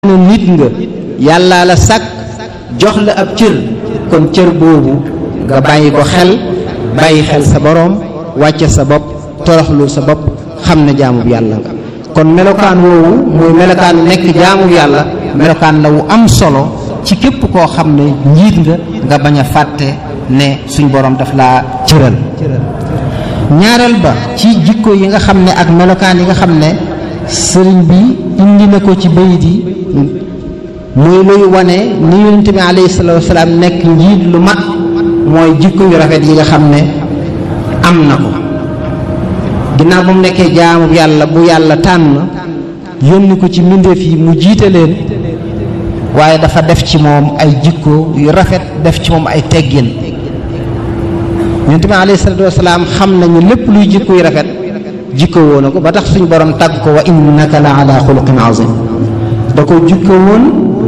ne nit nga yàlla la sàkk jox la ab cër kon cër boobu nga bàyyi ko xel bàyyi xel sa boroom wàcce sa bopp toroxlu sa bopp xam ne jaamu yàlla nga kon melokaan woowu muy melokaan nekk jaamu yàlla melokaan la wu am solo ci képp koo xam ne njiit nga nga bañ a fàtte ne suñ boroom daf laa cëral ñaareel ba ci jikko yi nga xam ne ak melokaan yi nga xam ne sëriñ bi indi na ko ci bayit yi muy luy wane ni yonent bi alayhi salaatu wasalaam nekk njiit lu mat mooy jikko yu rafet yi nga xam ne am na ko ginnaaw ba mu nekkee jaamu yàlla bu yàlla tànn yónni ko ci mbindeef yi mu jiite leen waaye dafa def ci moom ay jikko yu rafet def ci moom ay teggin yonent bi alayhi salaatu wasalaam xam nañu lépp luy jikko yu rafet jikko woo na ko ba tax suñ borom tàgg ko wa innaka la ala xuluqin azim da ko jikko woon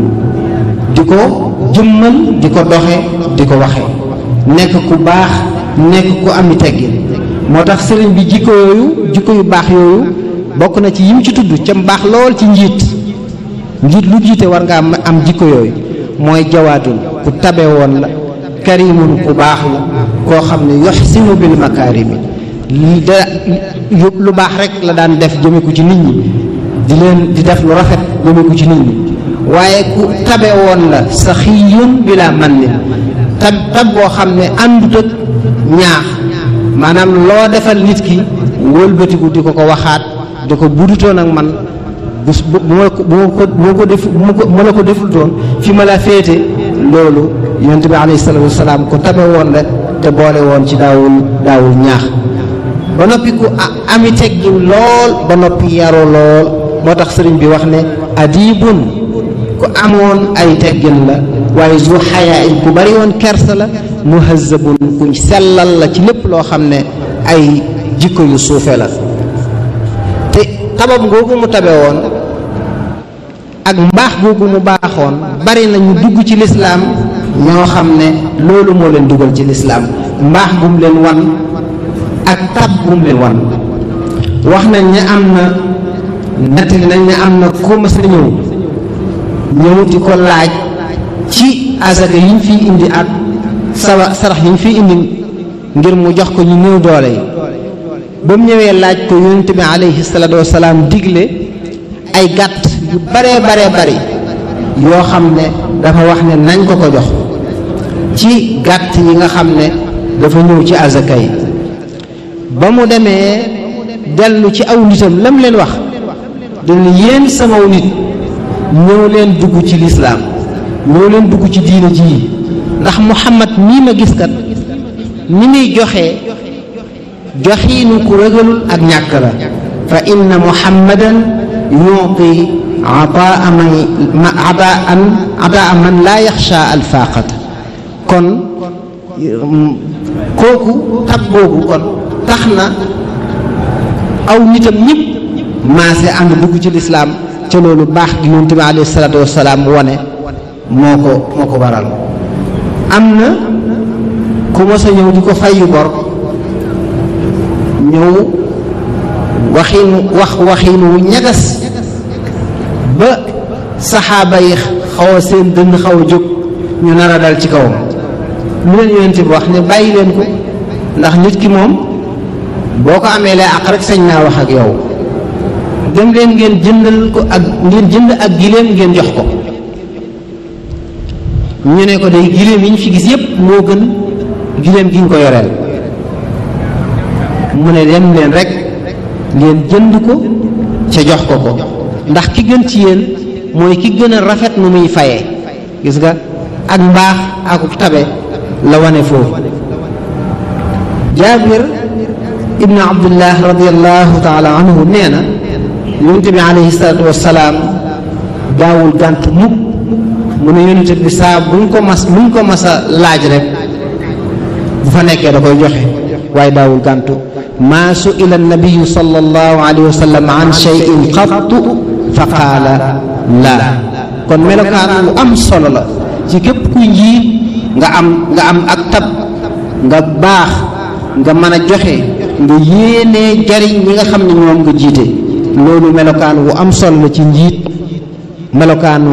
di ko jëmmal di ko doxe di ko waxe nekk ku baax nekk ku ami teggin moo tax sëriñ bi jikko yooyu jikko yu baax yooyu bokk na ci yim ci tudd ca baax lool ci njiit njiit lu jiite war nga am am jikko yooyu mooy jawaadun ku tabe woon la karimun ku baax la koo xam ne yoxsinu bil makaarimi li da lu baax rek la daan def jëme ko ci nit ñi di leen di def lu rafet jëme ko ci nit ñi waaye ku tabe woon la saxiyun bila man nin tab tab boo xam ne àndut ak ñaax maanaam loo defal nit ki wëlbatiku di ko ko waxaat di ko budutoon ak man bu bu ma ko bu ma ko def bu ma la ko deful toon fi ma la féete loolu yonent bi alayhi salaatu wasalaam ku tabe woon rek te boole woon ci daawul daawul ñaax ba noppi ku ami teggin lool ba noppi yaru lool moo tax sëriñ bi wax ne adibun ku amoon ay teggin la waaye zu xayaa in ku bari woon kersa la muhazzabun kuñ sellal la ci lépp loo xam ne ay jikko yu suufe la te tabam googu mu tabe woon ak mbaax googu mu baaxoon bari na ñu dugg ci lislaam ñoo xam ne loolu moo leen dugal ci lislaam mbaax gum leen wan ak tab gum leen wan wax nañ ne am na nettali nañ ne am na ku mas a ñëw ñëw di ko laaj ci asaka yi ñu fiy indi ak sawa sarax yi ñu fiy indi ngir mu jox ko ñu néew doole yi ba mu ñëwee laaj ko yonent bi alayhi salaatu wasalaam digle ay gàtt yu baree baree bari yoo xam ne dafa wax ne nañ ko ko jox ci gàtt yi nga xam ne dafa ñëw ci asaka yi ba mu demee dellu ci aw nitam lam leen wax dañu yéen samaw nit ñëw leen dugg ci lislaam ñëw leen dugg ci diina ji ndax muhammad mii ma gis kat ni muy joxe joxiinu ku ragalul ak ñàkk la fa inna muhammadan yuuti ataa man ataan ataa man laa yaxsha alfaaqata kon kooku tab boobu kon tax na aw nitam ñëpp maase ànd dugg ci lislaam ca loolu baax gi yonent bi alayhi salaatu wasalaam wone moo ko moo ko waral am na ku mos a ñëw di ko fayyu bor ñëw waxiinu wax waxiinu wu ñagas ba saxaaba yi xaw a seen dënn xaw a jóg ñu nar a dal ci kawam lu leen yonent bi wax ne bàyyi leen ko ndax nit ki moom boo ko amee lay àq rek sañ naa wax ak yow dem leen ngeen jëndal ko ak ngeen jënd ak giléem ngeen jox ko ñu ne ko day giléem yi ñu fi gis yépp moo gën giléem gi ñu ko yoreel mu ne dem leen rek ngeen jënd ko ca jox ko ko ndax ki gën ci yéen mooy ki gën a rafet nu muy fayee gis nga ak mbaax ak tabe la wane foofu jaabir ibnu abdullah radiallahu taala anhu nee na yonente bi alayhi salaatu wasalaam daawul gànt mukk mu ne yonente bi saa buñ ko mas buñ ko mas a laaj rek bu fa nekkee da koy joxe waaye daawul gàntu maa suila nabiyu sallallahu alayhi wa sallam an cheyin qattu fa qaala laa kon melokaan lu am solo la ci képp kuy njiit nga am nga am ak tab nga baax nga mën a joxe nga yéenee jariñ ñi nga xam ne ñoom nga jiite loolu melokaan wu am solo la ci njiit melokaanu